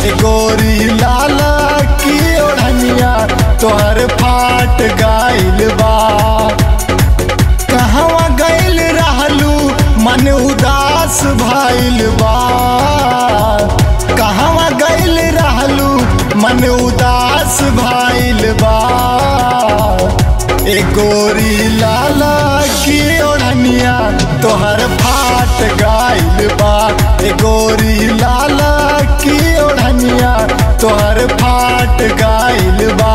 ए गोरी लाला की ओढ़निया तोहर फाट गाइल बा कहवा गइल रहलू मन उदास भइल बा कहवा गइल रहलू मन उदास भइल बा ए गोरी लाला की ओढ़निया तोहर फाट गाइल बा ए गोरी लाला की ओढ़निया तोहर फाट गाइल बा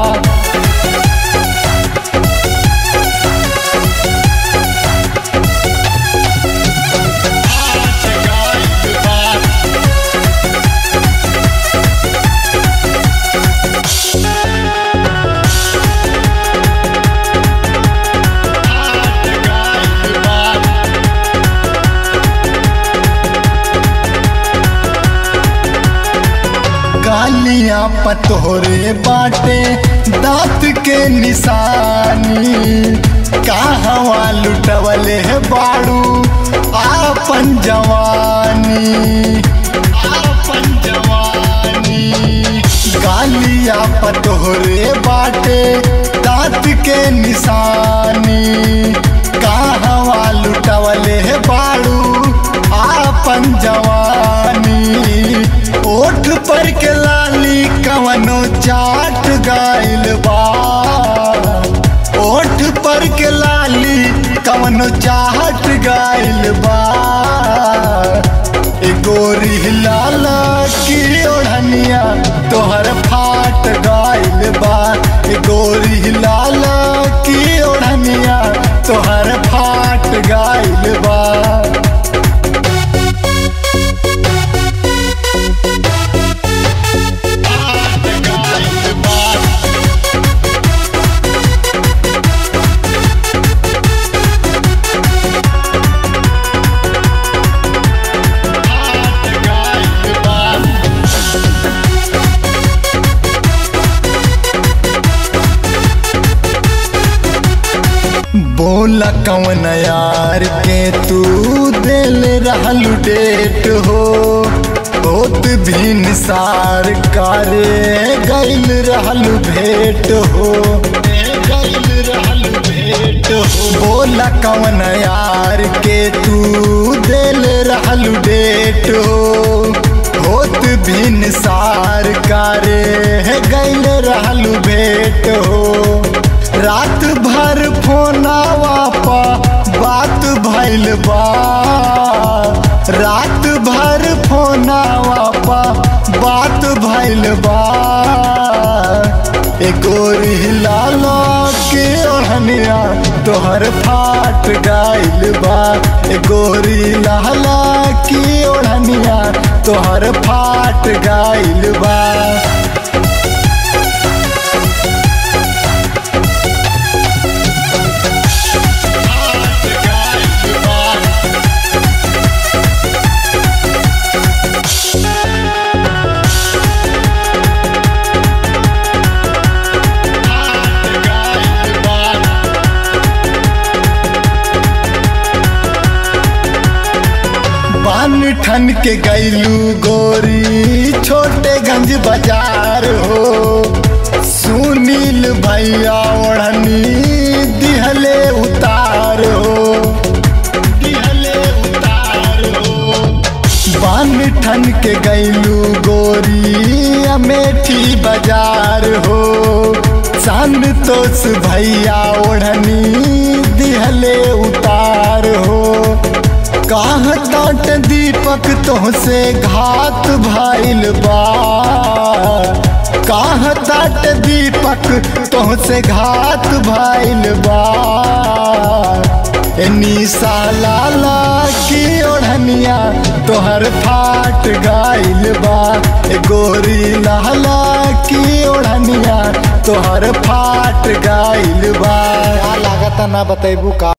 गालियां पतोरे बाटे दांत के निशानी कहवा लुटवले बाड़ू आपन जवानी आपन जवानी गालियां पतोरे बाटे दांत के निशानी कहवा लुटवले बाड़ू आपन जवानी ओठ पर के लाली कवनो चाट गाइल बा ओठ पर के लाली कवनो चाट गाइल बा ए गोरी लाला की ओढ़निया तोहर फाट गाइल बा ए गोरी लाला की ओढ़निया तोहर फाट गाइल बा बोला कवन यार के तू दिल रहल डेट हो बहुत भी निसार करे गैल रहल भेट हो गैल रहल भेट हो बोला कवन यार के तू दिल रहल डेट हो बहुत भी निसार करे गैल रहल भेट हो रात भर फोनावा पा बात भइल बा रात भर फोनावा पा बात भइल बा ए गोरी लाला के ओढ़निया तोहर फाट गाइल बा ए गोरी लाला की ओढ़निया तोहर फाट गाइल बा बान ठन के गैलू गोरी छोटे गंज बाजार हो सुनील भैया ओढ़नी दिहले उतार हो दिहले उतार हो बान ठन के गैलू गोरी अमेठी बाजार हो संतोष भैया ओढ़नी दिहले उतार हो काह ताट दीपक तोहसे घात भाइल बा काह ताट दीपक तोहसे घात भाइल बा ए निशा लाला की ओढ़निया तोहर फाट गाइल बा ए गोरी लाला की ओढ़निया तोहर फाट गाइल बा लागता ना बतैबू का